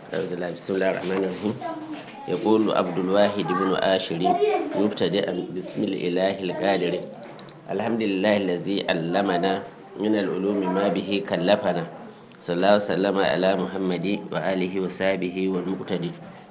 أعوذ بالله بسم الله الرحمن الرحيم يقول عبد الواحد بن آشر مبتدئا بسم الإله القادر الحمد لله الذي علمنا من العلوم ما به كلفنا صلى الله وسلم على محمد وآله وصحبه والمقتدي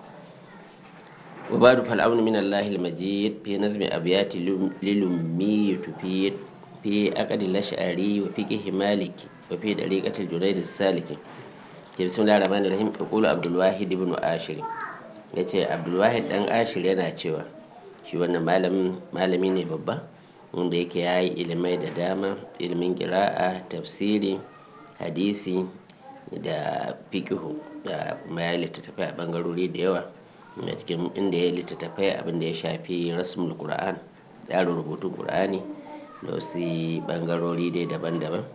وبعد فالأمن من الله المجيد في نظم أبيات للمي تفيد في أقد الأشعري وفقه مالك وفي طريقة الجريد السالك بسم الله الرحمن الرحيم يقول عبد الواحد بن آشر yace abdulwahid dan ashir yana cewa shi wannan malami ne babba wanda yake ya yi ilimai da dama ilimin kira'a tafsiri hadisi da fikihu da kuma ya littattafai a bangarori da yawa a cikin inda ya littattafai abin da ya shafi rasmul qur'an tsarin rubutun qur'ani da wasu bangarori dai daban-daban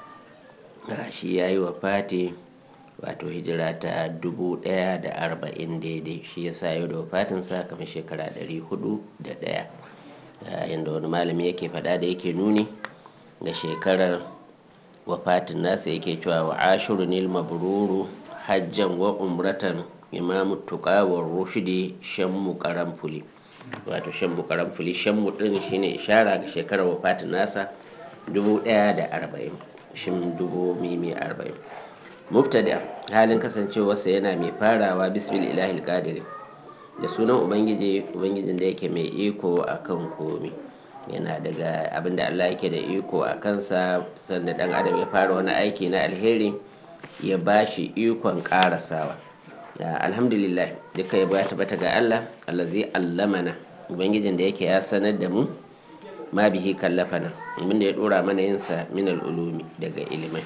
shi ya yi wa fati wato hijira ta dubu daya da arba'in daidai shi ya sa yau da wafatinsa kamar shekara dari hudu da daya yadda wani malami yake faɗa da yake nuni ga shekarar wafatin nasa yake cewa wa ashiru nil mabruru hajjan wa umratan imamu tuqawar rushdi shammu karamfuli wato shammu karamfuli shammu din shine ishara ga shekarar wafatin nasa dubu daya da arba'in shin dubu mimi arba'in mubtada halin kasancewarsa yana mai farawa bismil ilahil qadiri da sunan ubangiji ubangijin da yake mai iko akan komi yana daga abinda Allah yake da iko a kansa sanda dan adam ya fara wani aiki na alheri ya bashi ikon karasawa alhamdulillah duka ya bata bata ga Allah allazi allamana ubangijin da yake ya sanar da mu ma bihi kallafana abinda ya dora mana yinsa min ulumi daga ilimai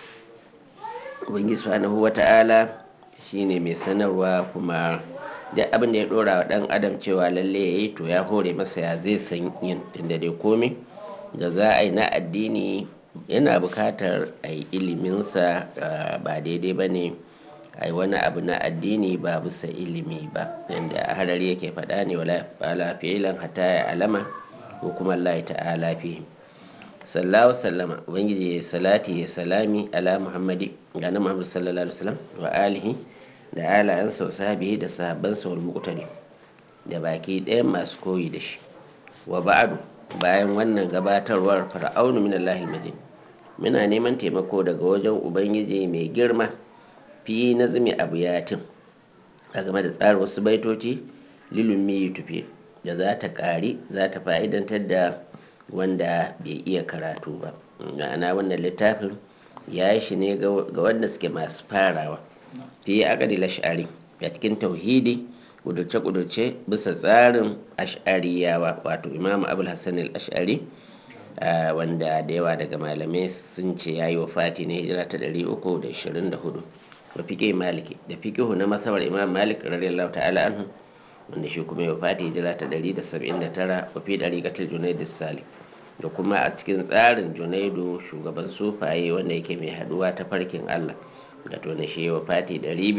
ubangiji subhanahu wata'ala shine mai sanarwa kuma duk abin da ya dora wa dan adam cewa lalle yayi to ya hore masa ya zai san yin tunda dai komai da za a yi na addini yana bukatar a yi iliminsa ba daidai ba ne a yi wani abu na addini ba bisa ilimi ba yadda harari yake faɗa ne wala fa'ala fi'ilan hatta ya alama ko kuma Allah ta'ala fi sallahu sallama ubangiji ya salati ya salami ala muhammadi ga na muhammadu sallallahu alaihi wasallam wa alihi da alayansa wa sahabihi da sahabbansa wal muqtadi da baki ɗayan masu koyi da shi wa ba'adu bayan wannan gabatarwar fir'aunu min allahil majid muna neman taimako daga wajen ubangiji mai girma fi nazmi abuyatin a game da tsarin wasu baitoci lilumi tufi da za ta ƙari za ta fa'idantar da wanda bai iya karatu ba ma'ana wannan littafin ya yi shi ne ga wanda suke masu farawa fi akadi lash'ari a cikin tauhidi kudurce-kudurce bisa tsarin ash'ariyawa wato imamu abul hassan al-ash'ari wanda da yawa daga malamai sun ce ya yi wa fati ne hijira ta 324 wa fiƙe maliki da fiƙihu na masawar imam malik radiyallahu ta'ala anhu wanda shi kuma ya fati hijira ta 179 wa fi ɗariƙatar junaidu salik da kuma a cikin tsarin junaidu shugaban sufaye wanda yake mai haduwa ta farkin allah da to na shi wa fati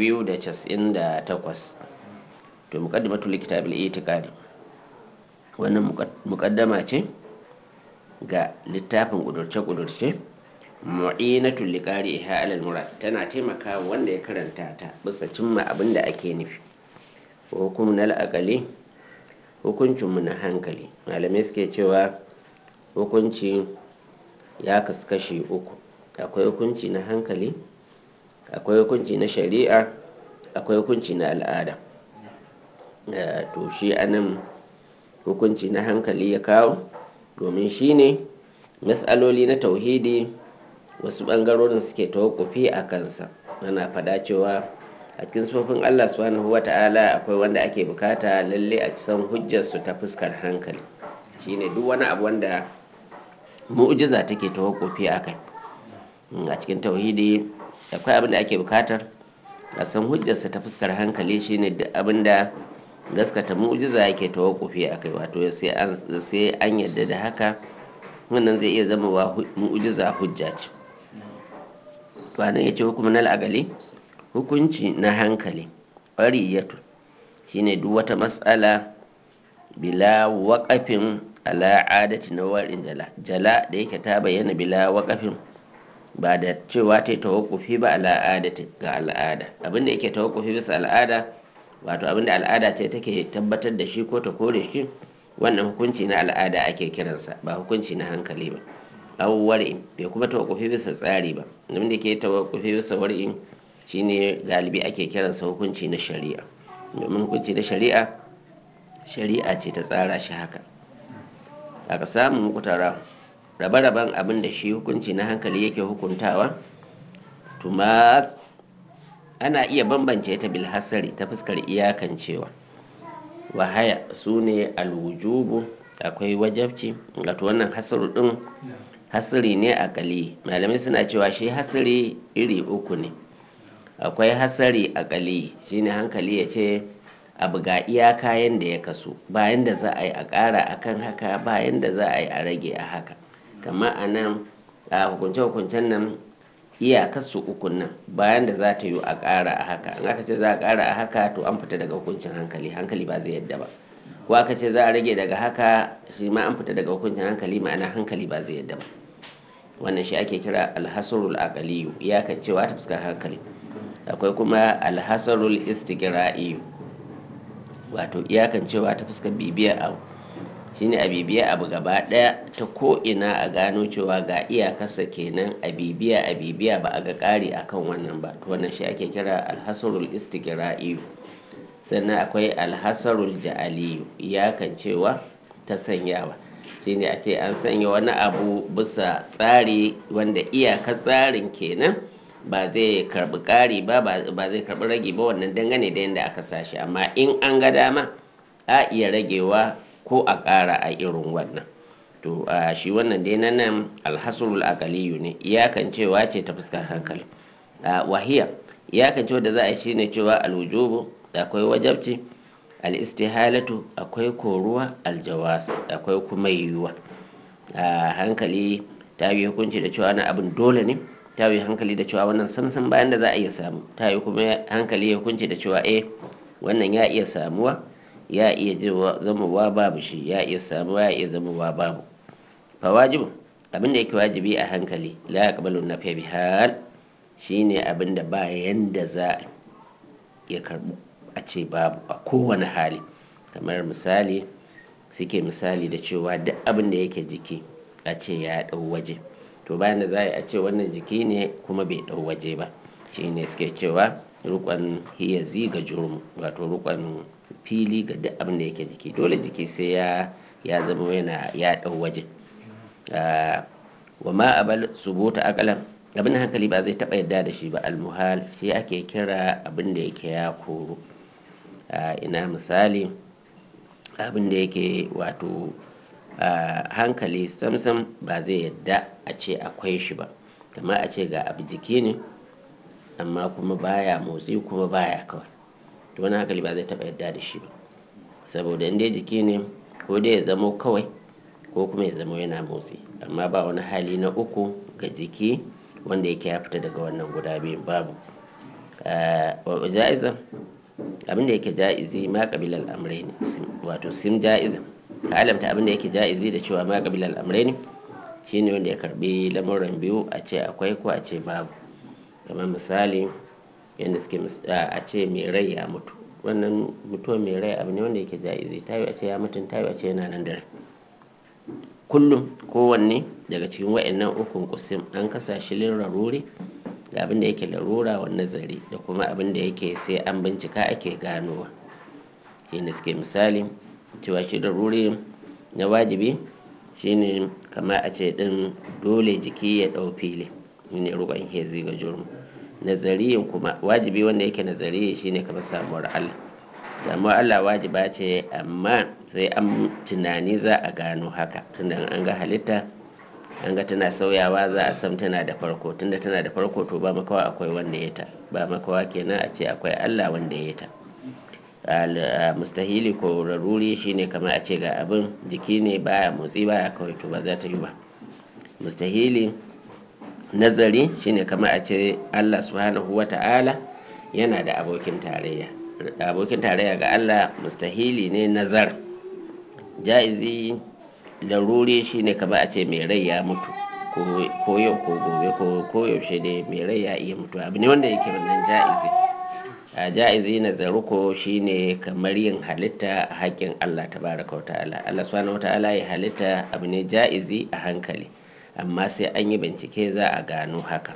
298 to muqaddimatu likitabil itiqadi wannan muqaddama ce ga littafin kudurce-kudurce mu'inatul liqari iha alal murad tana taimakawa wanda ya karanta ta bisa cimma abin da ake nufi hukum na al'akali hukuncinmu na hankali malamai suke cewa hukunci ya kaskashi uku akwai hukunci na hankali akwai hukunci na shari'a akwai hukunci na al'ada to shi anan hukunci na hankali ya kawo domin shi ne matsaloli na tauhidi wasu ɓangarorin suke tawakufi a kansa ana faɗa cewa a cikin sufofin allah subhanahu wa ta'ala akwai wanda ake bukata lalle a san hujjarsu ta fuskar hankali shine duk wani abu wanda mu'jiza take tawakufi a kai a cikin tauhidi akwai abin da ake bukatar a san hujjarsa ta fuskar hankali shine duk abin da gaskata mu'jiza yake tawakufi a kai wato sai an yadda da haka wannan zai iya zama wa mu'jiza hujja ce to anan yace hukumin al'agali hukunci na hankali ƙwariyatu shine duk wata matsala bila waƙafin ala adati na warin jala jala da yake ta bayyana bila waƙafin ba da cewa ta yi tawakkufi ba al'ada ga al'ada abinda yake tawakkufi bisa al'ada wato abinda al'ada ce take tabbatar da shi ko ta kore shi wannan hukunci na al'ada ake kiransa ba hukunci na hankali ba aw war'in bai kuma tawakkufi bisa tsari ba abinda ke tawakkufi bisa war'in shine galibi ake kiransa hukunci na shari'a domin hukunci na shari'a shari'a ce ta tsara shi haka aka samu kutara rabe-raben abin da shi hukunci na hankali yake hukuntawa tuma ana iya bambance ta bilhassari ta fuskar iyakancewa wahaya su ne alwujubu akwai wajabci wato wannan hasaru din hasiri ne akali malamai suna cewa shi hasiri iri uku ne akwai hasari akali shine hankali ya ce abu ga iya kayan da ya kaso bayan da za a yi a ƙara akan haka bayan da za a yi a rage a haka kama a nan a hukunce-hukuncen nan iyakarsu ukun nan bayan da za ta yi a ƙara a haka in aka ce za a ƙara a haka to an fita daga hukuncin hankali hankali ba zai yadda ba ko aka ce za a rage daga haka shi ma an fita daga hukuncin hankali ma'ana hankali ba zai yadda ba wannan shi ake kira alhasarul aqaliyu iyakan cewa ta fuskar hankali akwai kuma alhasarul istiqra'iyu wato iyakan cewa ta fuskar bibiya abu shine a bibiya abu gaba daya ta ko ina a gano cewa ga iyakarsa kenan a bibiya a bibiya ba a ga kari akan wannan ba to wannan shi ake kira alhasarul istiqra'i sannan akwai alhasarul ja'aliyu iyakan cewa ta sanyawa shine a ce an sanya wani abu bisa tsari wanda iyakar tsarin kenan ba zai karbi kari ba ba zai karbi rage ba wannan dangane da yadda aka sashi amma in an ga dama a iya ragewa ko a ƙara a irin wannan to a shi wannan dai na nan alhasrul aqaliyu ne iyakan cewa ce ta fuskar hankali a wahiya iyakan cewa da za a yi shine cewa alwujubu akwai wajabci al-istihalatu akwai koruwa aljawas akwai kuma yiwuwa a hankali ta yi hukunci da cewa na abin dole ne ta yi hankali da cewa wannan samsam bayan da za a iya samu ta yi kuma hankali ya hukunci da cewa eh wannan ya iya samuwa ya iya zamowa babu shi ya iya samuwa ya iya zamowa babu fa wajibu abinda yake wajibi a hankali la yaqbalu nafiya bi hal shine abinda ba yanda za ya karbu a ce babu a kowane hali kamar misali suke misali da cewa duk abin da yake jiki a ce ya dau waje to bayan da za a ce wannan jiki ne kuma bai dau waje ba shine suke cewa rukon hiyazi ga jurmu wato rukon fili ga duk abin da yake jiki dole jiki sai ya ya zama yana ya dau waje wa ma abal subuta akalan abin hankali ba zai taba yadda da shi ba almuhal shi ake kira abin da yake ya koro ina misali abin da yake wato hankali samsam ba zai yadda a ce akwai shi ba kamar a ce ga abu jiki ne amma kuma baya motsi kuma baya kawai to wani hankali ba zai taba yadda da shi ba saboda inda jiki ne ko dai ya zamo kawai ko kuma ya zamo yana motsi amma ba wani hali na uku ga jiki wanda yake ya fita daga wannan guda biyu babu ja'iza abinda yake ja'izi ma kabilar amrai ne wato sim ja'iza ka alamta abinda yake ja'izi da cewa ma kabilar amrai ne shine wanda ya karbi lamuran biyu a ce akwai ko a ce babu kamar misali yadda suke a ce mai rai ya mutu wannan mutuwar mai rai abu ne wanda yake ja'izi ta yi a ce ya mutum ta yi a ce yana nan da rai kullum kowanne daga cikin wa'annan ukun kusim an kasa shi larurori da abin da yake larura wa nazari da kuma abin da yake sai an bincika ake ganowa shine suke misali cewa shi laruri na wajibi shine kama a ce din dole jiki ya ɗau fili ne ruban hezi ga jurmu nazariyin kuma wajibi wanda yake nazari shine kamar samuwar Allah samuwar Allah wajiba ce amma sai an tunani za a gano haka tunda an ga halitta an ga tana sauyawa za a san tana da farko tunda tana da farko to ba makawa akwai wanda ya ta ba makawa kenan a ce akwai Allah wanda ya ta mustahili ko raruri shine kamar a ce ga abin jiki ne baya motsi baya kawai to ba za ta yi ba mustahili nazari shine kamar a ce Allah subhanahu wa ta'ala yana da abokin tarayya abokin tarayya ga Allah mustahili ne nazar ja'izi laruri shine kamar a ce mai rai ya mutu ko yau ko gobe ko yaushe dai mai rai ya iya mutuwa abu ne wanda yake wannan ja'izi a ja'izi na zaruko shine kamar yin halitta a haƙƙin Allah tabaraka wa ta'ala Allah subhanahu wa ta'ala ya halitta abu ne ja'izi a hankali amma sai an yi bincike za a gano haka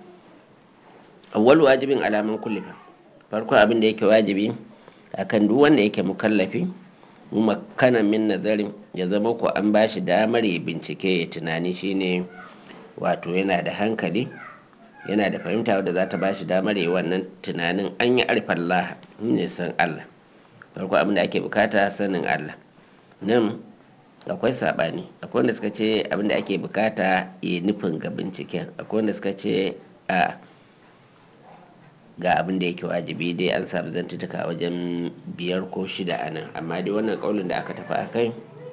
awwal wajibin alaman kullifa farko abin da yake wajibi akan duk wanda yake mukallafi mu makana min nazarin ya zama ko an bashi damar ya bincike ya tunani shine wato yana da hankali yana da fahimta wadda za ta bashi damar yi wannan tunanin an yi arfan laha ne san Allah farko abin da ake bukata sanin Allah nan akwai sabani akwai wanda suka ce abin da ake bukata ya nufin ga binciken akwai wanda suka ce a ga abin da yake wajibi dai an samu zantutuka wajen biyar ko shida a nan amma dai wannan kaulin da aka tafi a kai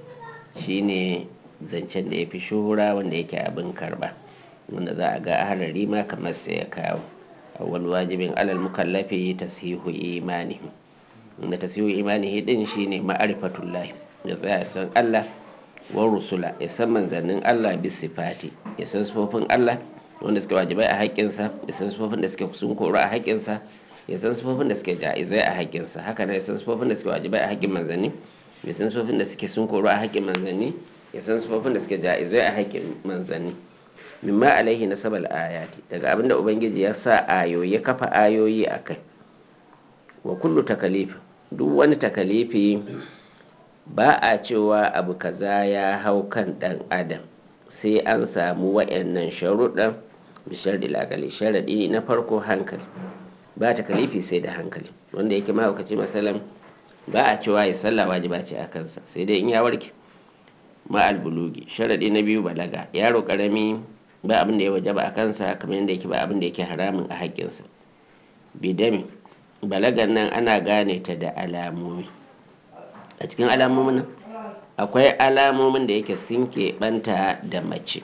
shine zancen da ya fi shuhura wanda yake abin karba wanda za a ga ahalari ma kamar sai ya kawo awwal wajibin alal mukallafi tasihu imani wanda tasihu imani din shine ma'arifatullah ya tsaya ya san Allah wa rusula ya san manzannin Allah bi sifati ya san sifofin Allah wanda suke wajibai a haƙƙinsa ya san sifofin da suke sun koro a haƙƙinsa ya san sifofin da suke ja'izai a haƙƙinsa haka nan ya san sifofin da suke wajibai a haƙƙin manzanni ya san sifofin da suke sun koro a haƙƙin manzanni ya san sifofin da suke ja'izai a haƙƙin manzanni mimma alaihi nasabal ayati daga abinda ubangiji ya sa ayoyi ya kafa ayoyi a kai wa kullu takalif duk wani takalifi ba a cewa abu kaza ya hau kan dan adam sai an samu wa'annan sharuɗan bishar akali sharaɗi na farko hankali ba takalifi sai da hankali wanda yake mahaukaci masalam ba a cewa ya sallah wajiba ce a kansa sai dai in ya warke ma'al bulugi sharaɗi na biyu balaga yaro ƙarami ba abin da ya wajaba a kansa kamar yadda yake ba abin da yake haramun a haƙƙinsa bidami balagan nan ana gane ta da alamomi a cikin alamomin nan akwai alamomin da yake sun keɓanta da mace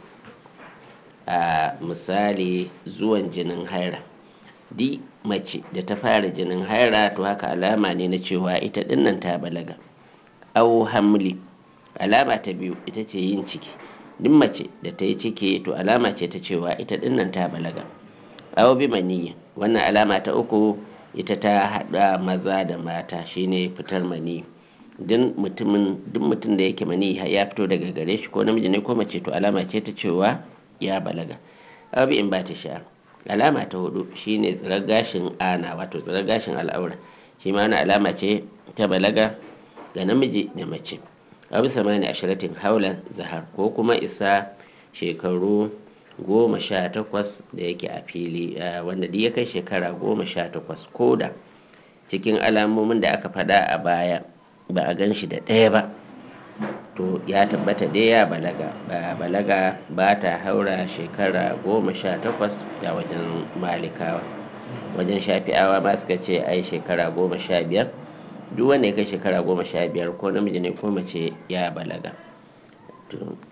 a misali zuwan jinin haira di mace da ta fara jinin haira to haka alama ne na cewa ita dinnan ta balaga au hamli alama ta biyu ita ce yin ciki duk mace da ta yi ciki to alama ce ta cewa ita dinnan ta balaga aw bi maniyyi wannan alama ta uku ita ta hada maza da mata shine fitar mani duk mutumin duk mutum da yake mani ya fito daga gare shi ko namiji ne ko mace to alama ce ta cewa ya balaga aw bi in ba ta sha alama ta hudu shine tsirar gashin ana wato tsirar gashin al'aura shi ma alama ce ta balaga ga namiji da mace abu samani ashiratin haulan zahar ko kuma isa shekaru goma sha takwas da yake a fili wanda duk ya kai shekara goma sha takwas ko da cikin alamomin da aka faɗa a baya ba a gan shi da ɗaya ba to ya tabbata dai ya balaga ba balaga ba ta haura shekara goma sha takwas a wajen malikawa wajen shafi'awa ba suka ce ai shekara goma sha biyar duk wanda ya kai shekara goma sha biyar ko namiji ne ko mace ya balaga